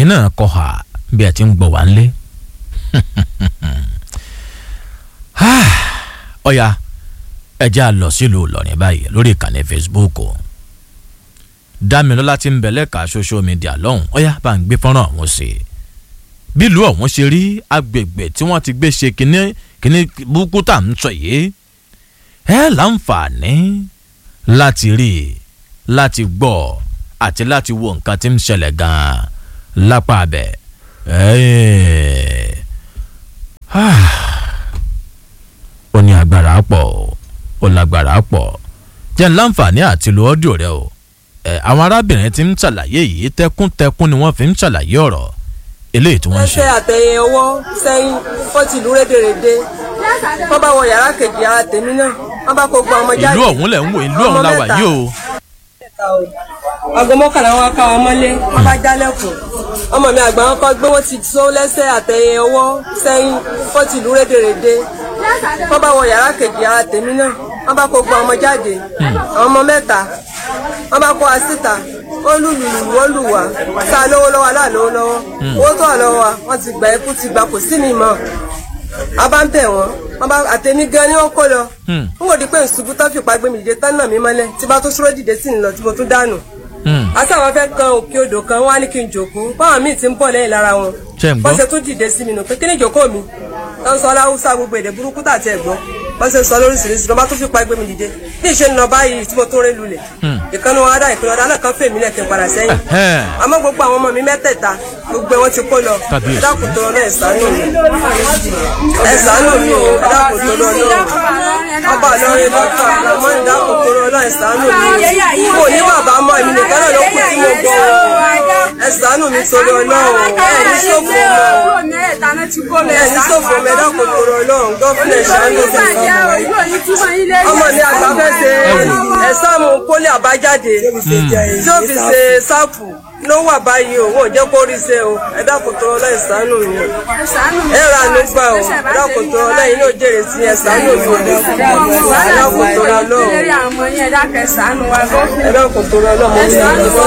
náà kọ hà bí ẹ ti ń gbọ́ wá ńlé. ọ̀ya ẹja lọ sílùú Ìlọrin báyìí lórí ìkànnì Facebook o Dámilọ́lá ti ń bẹ lẹ́ka social media lọ́hùn ọ̀ya bá ń gbé fọ́nrán ọ̀hún sí i bílùú ọ̀hún ṣe rí agbègbè tí wọ́n ti gbé ṣe kínní kínní burúkú tá à ń sọ yìí ẹ láǹfààní láti rí i láti gbọ́ àti láti wo nǹkan tí ń ṣẹlẹ̀ gan-an lápá abẹ. ó ní agbára pọ̀ ó lágbára pọ̀ jẹ́ ń láǹfààní àti lo ọ́díò rẹ o àwọn arábìnrin tí ń ṣàlàyé yìí tẹkùntẹkùn ni wọ́n fi ń ṣàlàyé ọ̀rọ̀ eléyìí tí wọ́n ń ṣe. ẹsẹ̀ àtẹ̀yìn ọwọ́ sẹ́yìn fọ́tì ìlú rédèrèdè wọ́n bá wọ yàrá kejì ara tèmi náà wọ́n bá kó gbọ́ ọmọ jáde. ìlú ọ̀hún lẹ̀ ń wò ìlú ọ̀hún la wà yìí o. aago mọ́kànlá wọn ká wọn mọ́lé wọ́n bá jálẹ̀kùn ọmọ mi àgbà wọn kọ́ gbé wọ́n ti sọ lẹ́sẹ̀ àtẹ̀yìn ọwọ́ sẹ́yìn fọ́tì ìlú rédèrèdè wọ́n bá wọ yàrá kejì ara tèmi náà wọ́n bá kó gbọ́ ọmọ jáde àwọn ọmọ mẹ́ta wọ́n bá kó wa síta ó lùlù lùlù ó lù wá sá lówó lọ́wọ́ aláàlówó lọ́wọ́ owó tó wà lọ́wọ́ wa wọ́n ti gbà ẹkú ti gbà kò sí mi mọ́ a bá ń bẹ̀ wọ́n wọ́n bá àtẹni gan ni wọ́n kó lọ n kò di pé nsùbú tó fipá gbé mi dìde tán náà mi mọ́lẹ̀ tí bá tó súró dìde sí ni lọ tí mo tún dànù àti àwọn fẹ́ kan òkè odò kan wọ́n á ní kí n jòkó báwọn míì ti ń bọ̀ lẹ́yìn lára wọn wọ́n ṣe tún dìde sí mi nù pé kí ni ìjòkó mi tó ń sọ láwùsá gbogbo èdè burúkú tàti ẹ̀gbọ́n wọ́n ṣe sọ lóríṣiríṣi ló bá tún fipá gbé mi dìde bí ìṣe ń lọ báyìí tí mo tún ré lulẹ̀ ìkànnì wọn adá ìpínlẹ̀ ọ̀dà náà kan fèmí lẹ́kẹ̀ padà sẹ́yìn àmọ́ gbogbo àwọn ọmọ mi mẹ́tẹ̀ẹ̀ta gbogbo wọn ti kó lọ ẹ̀dákùn tó lọ náà ẹ̀sánú mi ẹ̀sánú mi o ẹ̀dákùn tó lọ náà ọba lọ́rin lọ́kà ọmọ ẹ̀dákùn tó lọ náà ẹ̀sánú mi kò ní bàbá mọ́ èmi nìkan náà ló kù tí mo gbọ́ ẹ̀sánú mi tó lọ náà ẹ̀ ní sófò mọ́ ẹ̀ ní sófò mọ́ ẹ̀dákùn tó lọ náà gọ́fìnà ìṣàánú mi ọmọ mi àgbà fẹ́ ṣe ẹ̀sánmu pólí àbájáde tí ó fi ṣe sáàpù ló wà báyìí o wọn ò jẹ́ kó rí ṣe o ẹ dákun tó ọlá ìsánú mi ẹ ra ló gbà o ẹ dákun tó ọlá yìí ló jèrè sí ẹ sánú mi ẹ dákun tó ọlá lọ ẹ dákun tó ọlá mo ní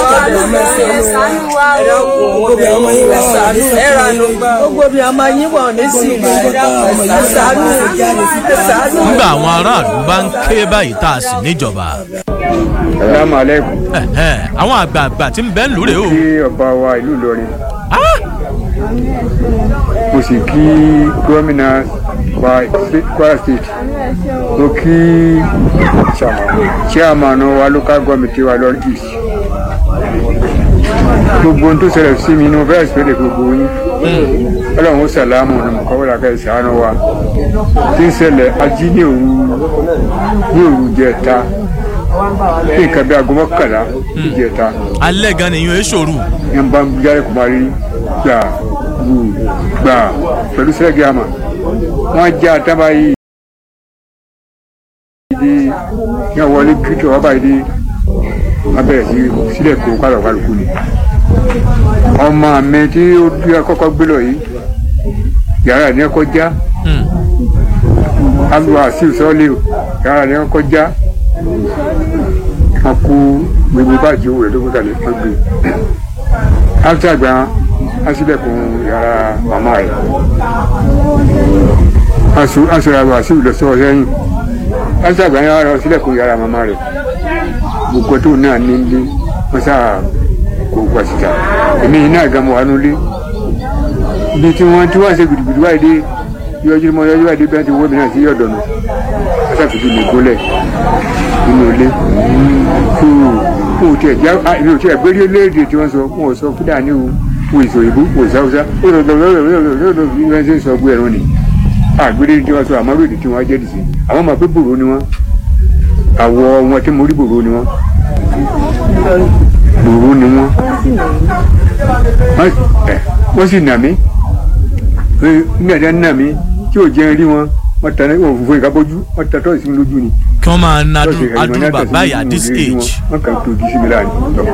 ẹ dákun ẹ ra ló gbà o. gbogbo bí a máa yín wọ̀ ní sí ìlú ìsánú ìsánú. nígbà àwọn aráàlú bá ń ké báyìí tá a sì níjọba. Assalamu alaikum. àwọn àgbààgbà tí ń bẹ ń lúre o. kí ọba wa ìlú Ìlọrin mo sì kí gómìnà wa Kwara State mo kí chairman wa local government wa Ìlọrin East gbogbo ohun tó ṣẹlẹ̀ sí mi ni mo fẹ́ẹ́ sọ́dẹ̀ gbogbo yín ọlọ́run ó sàlámù ní mọ̀kọ́wọ́lá ká ìsàánú wa tí ń ṣẹlẹ̀ ají ní òru ní òru jẹta ní nǹkan bí aago mọ́kànlá ní jẹta. alẹ́ gan ni yóò ṣòro. yẹn bá ń jáde kó máa rí gbà gbù gbà pẹ̀lú sẹ́gì àmà wọ́n já tábà yìí di yẹn wọlé kíkẹ́ wọ́n báyìí di wọ́n bẹ̀rẹ̀ sí sílẹ̀ kó kálọ̀ kálukú ni ọmọ mi tí ó dúró kọ́kọ́ gbé lọ yìí yàrá ní ẹkọ já alu àṣìw sọ́ọ́lì yàrá ní ẹkọ já wọn kú gbogbo báàjì owó rẹ̀ tó gbọ́dọ̀ lè fọ́n gbé áfíà àgbà aṣílẹ̀kùn yàrá màmá rẹ̀ aṣọ àlọ́ àṣìw lọ sọ́ọ́ sẹ́yìn áfíà àgbà yàrá aṣílẹ̀kùn yàrá màmá rẹ̀ gbogbo tó náà ní ilé wọ́n sáà kó gba síta èmi yìí náà gan mọ wà nulẹ̀ ibi tí wọ́n tí wọ́n ṣe gidigidi wáyé dé yọjú mọ yọjú wáyé dé bí wọ́n ti wọ́ mi náà sí ọ̀dọ̀ nù wọ́n ṣàfihàn mi gólẹ̀ nínú ilé fún un tí ẹ̀ jẹ́ èmi ò tí ẹ̀ gbérí léèdè tí wọ́n sọ fún ọ̀sọ́ fúdà ní o fún ìsò ìbú fún ìsáwúsá ó lọ lọ lọ lọ lọ lọ bí wọ́n ṣe ń sọ gbé ẹ̀rọ ni àgbérí tí wọ́n sọ àmọ́ lòdì tí wọ́n jẹ́ dì sí àwọn máa pé bòrò ni wọ́n àwọ̀ wọn tí mo rí bòrò ni wọ́n gbòòrò ni wọ́n wọ́n sì nà mí nígbà tí wọ́n nà mí tí ò jẹ́ rí wọn wọ́n tẹ̀ wọ́n fòfò ìkábójú wọ́n tẹ̀ tọ́ ìsinmi lójú ni. kí wọ́n máa na adúrú bàbá yìí at this age. wọ́n kàn tó ojú sí mi láàrin tọ́.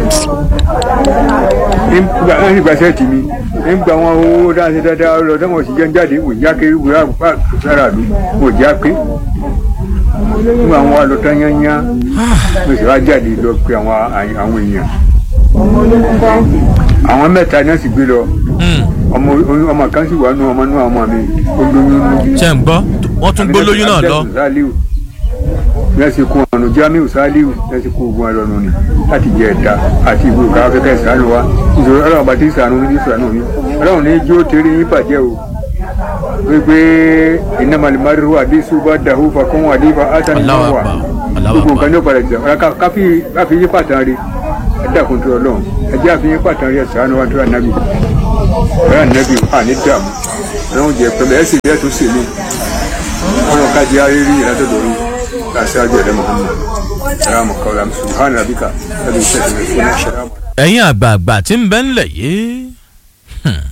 wọ́n sì gba sẹ́ẹ̀tì mi nígbà wọn owó dáhùn dáadáa lọ dáhùn òsì jẹun jáde wò já kéré wò rà pa sára mi wò já pé nígbà wọn wà lọ tán yányá mo sì wá jáde lọ pé àwọn àwọn èèyàn àwọn mẹ́ta náà sì gbé lọ Hmm. ọmọ ọmọ kan sì wà nù ọmọ nù ọmọ mi ó lóyún nù. ṣe ń gbọ́ wọ́n tún gbólóyún náà lọ. Saliu lẹ́sìn kún ọ̀nà Jamiu Saliu lẹ́sìn kún ogun ẹlọ́nu ni láti jẹ ẹ̀dá àti ìwé òkà afẹ́kẹ́ ìsànù wa nítorí ọlọ́run bá ti ìsànù ní ìsànù mi ọlọ́run ní jí ó tẹ̀lé yín bàjẹ́ o wípé iná malimari wa bí suba dahu fa kún wa dífa átàní Allahu wa Akbar, Allahu gbogbo Akbar. nǹkan ní ó padà jẹ ọ̀rẹ́ káfí káfí yín pàtàkì rí ẹ̀dá kùn tó ọlọ́run ẹ̀jẹ̀ àfi yín pàtàkì rí ẹ̀sán wa tó ànábì ọ̀rẹ́ ànábì àní dààmú ọlọ́run jẹ pẹ̀lú ẹ̀sìn ilé tó sè mí ọlọ́run kájí arírí ìlàtọ̀dọ̀ rí láti ájọ ẹ̀dẹ́ Muhammad salamu kawla subhana rabbika rabbil izzati amma yasifun salamu ẹ̀yin àgbààgbà tí ń bẹ ńlẹ̀ yìí hmm.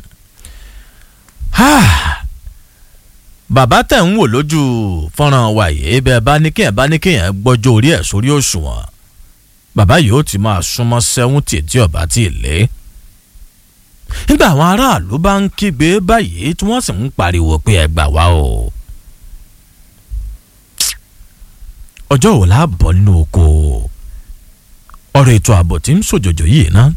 Ah. bàbá tẹ̀ ń wò lójú fọ́nrán wa yìí bẹ́ẹ̀ bá ní kéèyàn bá ní kéèyàn gbọ́jọ́ orí ẹ̀ sórí òṣùwọ̀n bàbá yìí ó ti máa súnmọ́ sẹ́wọ́ntì tí ọba tí ì lé nígbà àwọn aráàlú bá ń kígbe báyìí tí wọ́n sì ń pariwo pé ẹ gbà wá o ọjọ́ wo la bọ̀ nínú oko ọ̀rọ̀ ètò ààbò tí ń ṣòjòjò yìí ná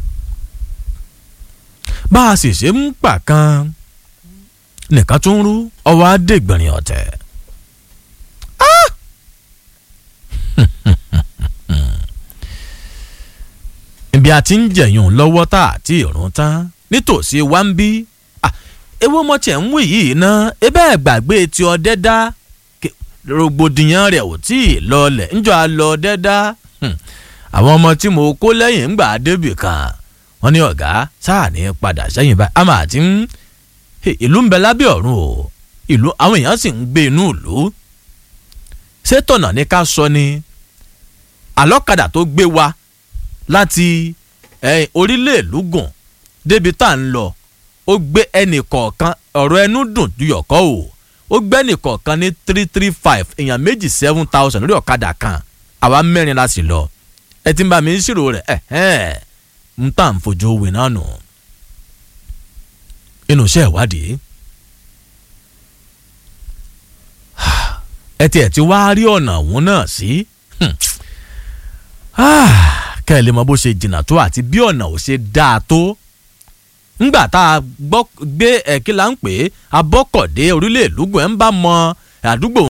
bá a sì ṣe ń pa kan nìkan tó ń rú ọwọ́ adégbìnrin ọ̀tẹ̀. Ah! ibi a ti ń jẹ̀yún lọ́wọ́ tá a ti rún tán nítòsí wa ń bí Ah, ewu ọmọ tiẹ̀ ń wí yìí ná ebe ẹ̀ gbàgbé tí ọdẹ dá Ke- rògbòdìyàn rẹ̀ ò tí ì lọlẹ̀ ńjọ́ a lọ ọdẹ dá Hmm. àwọn ọmọ tí mo kó lẹ́yìn ńgbà débì kan wọ́n ní ọ̀gá sáà ní padà sẹ́yìn báyìí àmọ́ àti ń Hey, ìlú ń bẹ lábẹ́ ọ̀run o ìlú àwọn èèyàn sì ń gbé inú ìlú ṣé tọ̀nà ní ká sọ ni àlọ́kadà tó gbé wa láti eh, orílẹ̀ ìlú gùn débi tá à ń lọ ó gbé ẹnì kọ̀ọ̀kan ọ̀rọ̀ ẹnu dùn duyọ̀kọ́ o ó gbé ẹnì kọ̀ọ̀kan ní three three five èèyàn méjì seven thousand lórí ọ̀kadà kan àwa mẹ́rin la sì lọ ẹ ti ń bá mi ń ṣírò rẹ̀ ẹ̀hẹ́n ń tà ń fojú wì náà nù inú iṣẹ́ ìwádìí ẹ tiẹ̀ ti wá rí ọ̀nà òun náà sí Hmm. Ah, kẹ́ ẹ lè mọ bó ṣe jìnnà tó àti bí ọ̀nà ò ṣe dáa tó ńgbà tá a gbọ́ gbé ẹ̀kí là ń pè é abọ́kọ̀dé orílẹ̀ èlúgùn ẹ̀ ń bá mọ àdúgbò